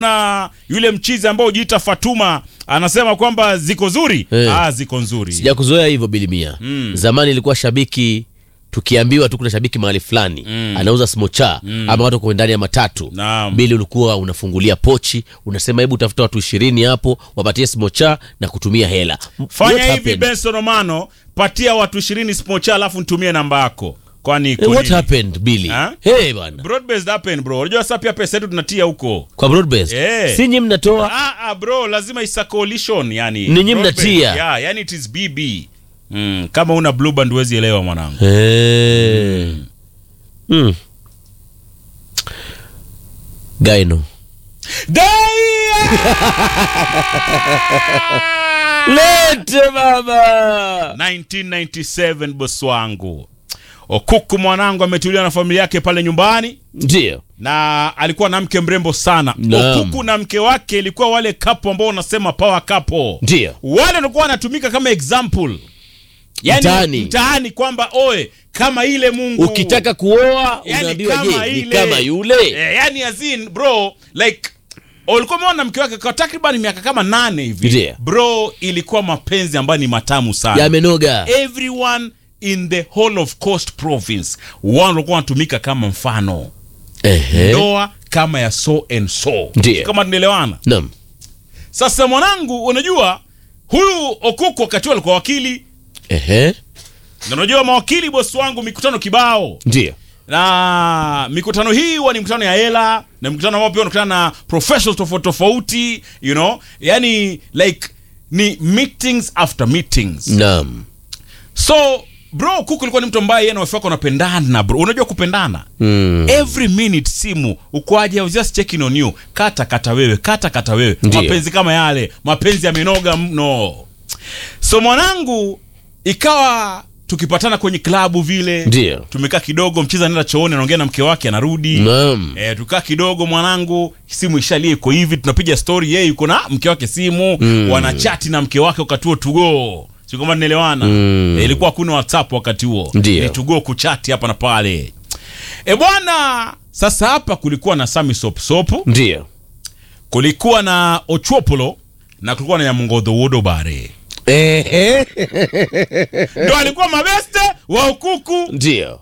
na yule mchizi ambao hujiita Fatuma anasema kwamba ziko nzuri Eh. ah, ziko nzuri sijakuzoea hivyo bilimia Mm. zamani ilikuwa shabiki tukiambiwa tu kuna shabiki mahali fulani Mm. anauza smocha ama watu kwa ndani ya matatu Naam. bili ulikuwa unafungulia pochi unasema hebu tafuta watu ishirini hapo wapatie smocha na kutumia hela fanya What hivi happened? Benson Omano patia watu ishirini smocha alafu nitumie namba yako kwani Eh, iko what nini? happened Billy? Ha? Hey bwana Broad-based happen bro unajua sasa pia pesa yetu tunatia huko kwa broadbased Eh. si nyi mnatoa ah, ah, bro lazima isa coalition yani Ninyi Broad-based. mnatia. yeah, yani it is bb mm, kama una blue band huwezi elewa mwanangu hey. mm. gaino lete baba 1997 bosi wangu okuku mwanangu ametulia na familia yake pale nyumbani ndio na alikuwa na mke mrembo sana Naam. okuku na mke wake ilikuwa wale kapo ambao unasema power couple ndio wale walikuwa wanatumika kama example yani Mtaani. mtaani kwamba oe kama ile mungu ukitaka kuoa Yani unaambiwa kama je ni ile. kama yule eh, yani azin bro like ulikuwa umeona mke wake kwa takriban miaka kama nane hivi Ndio. bro ilikuwa mapenzi ambayo ni matamu sana yamenoga everyone in the whole of coast province wao walikuwa wanatumika kama mfano Ehe. ndoa kama ya so and so Ndio. kama tunaelewana Naam. sasa mwanangu unajua huyu okuku wakati huo alikuwa wakili Ehe. na unajua mawakili bosi wangu mikutano kibao ndio na mikutano hii huwa ni mikutano ya hela na mikutano ambao pia unakutana na professionals tofauti tofauti you know yani like ni meetings after meetings naam so bro kuku ilikuwa ni mtu ambaye yeye na wife wake wanapendana bro unajua kupendana mm. every minute simu ukwaje I was just checking on you kata kata wewe kata kata wewe Ndiyo. mapenzi kama yale mapenzi yamenoga mno so mwanangu ikawa tukipatana kwenye klabu vile Ndio. tumekaa kidogo mcheza anaenda chooni anaongea na mke wake anarudi naam E, tukaa kidogo mwanangu simu ishalie iko hivi tunapiga story yeye yuko na mke wake simu Mm. wanachati na mke wake wakati huo tugo si kama tunaelewana Mm. e, ilikuwa hakuna whatsapp wakati huo Ndio. Ni tugo kuchati hapa na pale e bwana sasa hapa kulikuwa na sami sopsopo ndio kulikuwa na ochopolo na kulikuwa na nyamungodho wodobare Ehe. ndo alikuwa mabeste wa ukuku ndio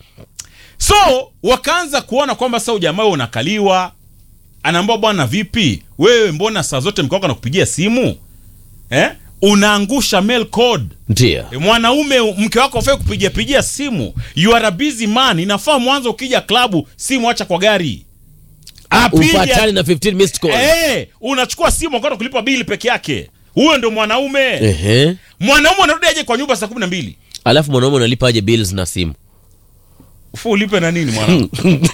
so wakaanza kuona kwamba sasa ujamaa wewe unakaliwa anaambia bwana vipi wewe mbona saa zote mke wako anakupigia simu eh? unaangusha mail code ndio E, mwanaume mke wako afai kupigia pigia simu you are a busy man inafaa mwanzo ukija klabu simu acha kwa gari Apige- upatane na 15 missed call Eh, unachukua simu wakati kulipa bili peke yake huyo ndo mwanaume Ehe. mwanaume anarudi aje kwa nyumba saa kumi na mbili alafu mwanaume unalipa aje bills na simu fu ulipe na nini mwanangu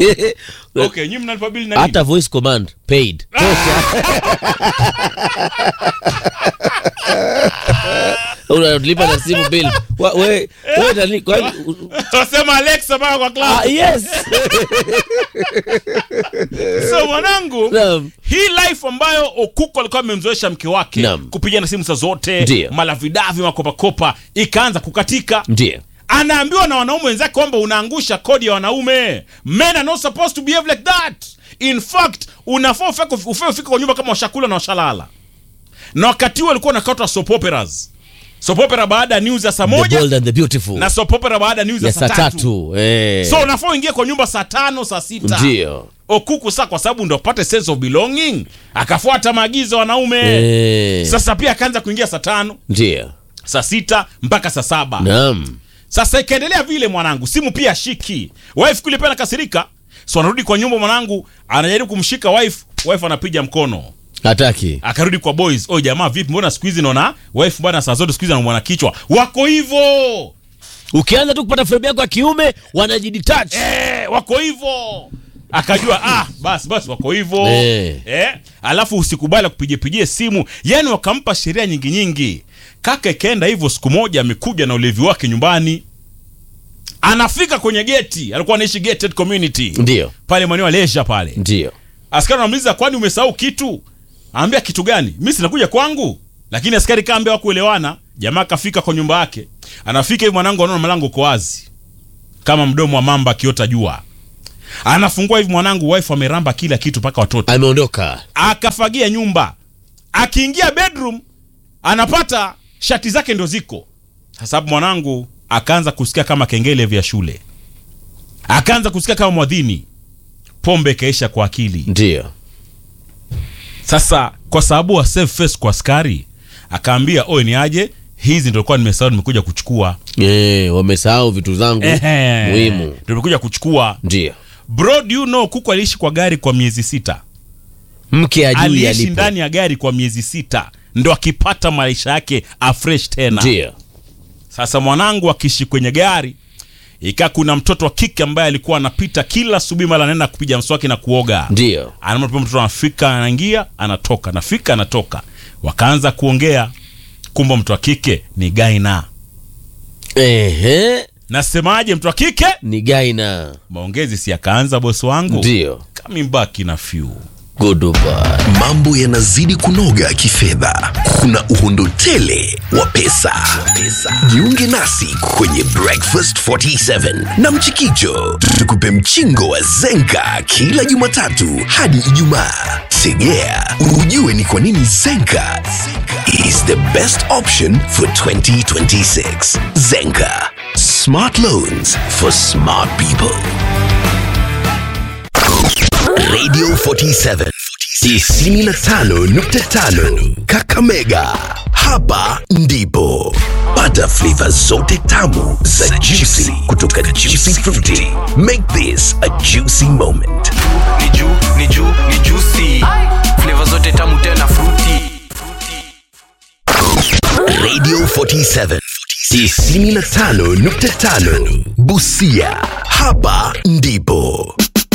okay nyi mnalipa bili na nini hata voice command paid unalipa na simu bill Wa- we- we nani- kwani- wasema alexa baa kwa klabu Ah, yes so mwanangu Naam. hii life ambayo okuko alikuwa amemzoesha mke wake Naam. kupigana simu saa zote Ndiyo. malavidavi makopakopa ikaanza kukatika ndio anaambiwa na wanaume wenzake kwamba unaangusha kodi ya wanaume men are not supposed to behave like that in fact unafaa ufike ufike ufike kwa nyumba kama washakula na washalala na wakati huo alikuwa nakatwa soap operas soap opera baada ya news ya saa the moja bold and the beautiful na soap opera baada ya news ya ya saa saa tatu tatu eh. so unafaa uingie kwa nyumba saa tano saa sita ndio okuku saa kwa sababu ndo apate sense of belonging akafuata maagizo ya wanaume Eh. sasa pia akaanza kuingia saa tano ndio saa sita mpaka saa saba naam sasa ikaendelea vile mwanangu simu pia shiki wife kule pia nakasirika so anarudi kwa nyumba mwanangu anajaribu kumshika wife wife anapiga mkono hataki akarudi kwa boys oh jamaa vipi mbona siku hizi naona wife bwana saa zote siku hizi anamwana kichwa wako hivyo ukianza tu kupata frame yako ya kiume wanajidetach eh, wako hivyo akajua ah basi basi wako hivyo Eh. eh, alafu usikubali kupigipigie simu yani wakampa sheria nyingi nyingi kaka ikaenda hivyo siku moja amekuja na ulevi wake nyumbani anafika kwenye geti alikuwa anaishi gated community ndio pale maeneo ya leisure pale ndio askari anamuuliza kwani umesahau kitu aambia kitu gani mi sinakuja kwangu lakini askari kaambia wakuelewana jamaa kafika kwa nyumba yake anafika hivi mwanangu anaona mlango uko wazi kama mdomo wa mamba akiota jua anafungua hivi mwanangu wife ameramba kila kitu mpaka watoto ameondoka akafagia nyumba akiingia bedroom anapata shati zake ndo ziko sasa hapo mwanangu akaanza kusikia kama kengele vya shule akaanza kusikia kama mwadhini pombe ikaisha kwa akili ndio sasa kwa sababu wa save face kwa askari akaambia oe ni aje hizi ndo likuwa nimesahau nimekuja kuchukua Eh, wamesahau vitu zangu Ehe. muhimu Ndo nimekuja kuchukua ndio bro do you know kuku aliishi kwa gari kwa miezi sita mke ajui aliishi alipo ndani ya gari kwa miezi sita ndo akipata maisha yake afresh tena ndio sasa mwanangu akiishi kwenye gari ikaa kuna mtoto wa kike ambaye alikuwa anapita kila asubuhi mara anaenda kupiga mswaki na kuoga ndio anaona mtoto anafika anaingia anatoka anafika anatoka wakaanza kuongea kumbe mtu wa kike ni gaina ehe nasemaje mtu wa kike ni gaina maongezi si akaanza bosi wangu ndio coming back in a few goodbye mambo yanazidi kunoga kifedha kuna uhondo tele wa pesa. jiunge nasi kwenye breakfast 47 na mchikicho tukupe mchingo wa zenka kila jumatatu hadi ijumaa segea ujue ni kwa nini zenka is the best option for 2026 zenka smart loans for smart people Radio 47 95.5 Kakamega. Hapa ndipo pata flavor zote tamu za juicy kutoka Juicy Fruity. Make this a juicy moment. ni juu ni juu ni juicy flavor zote tamu tena fruity Radio 47 95.5 Busia. Hapa ndipo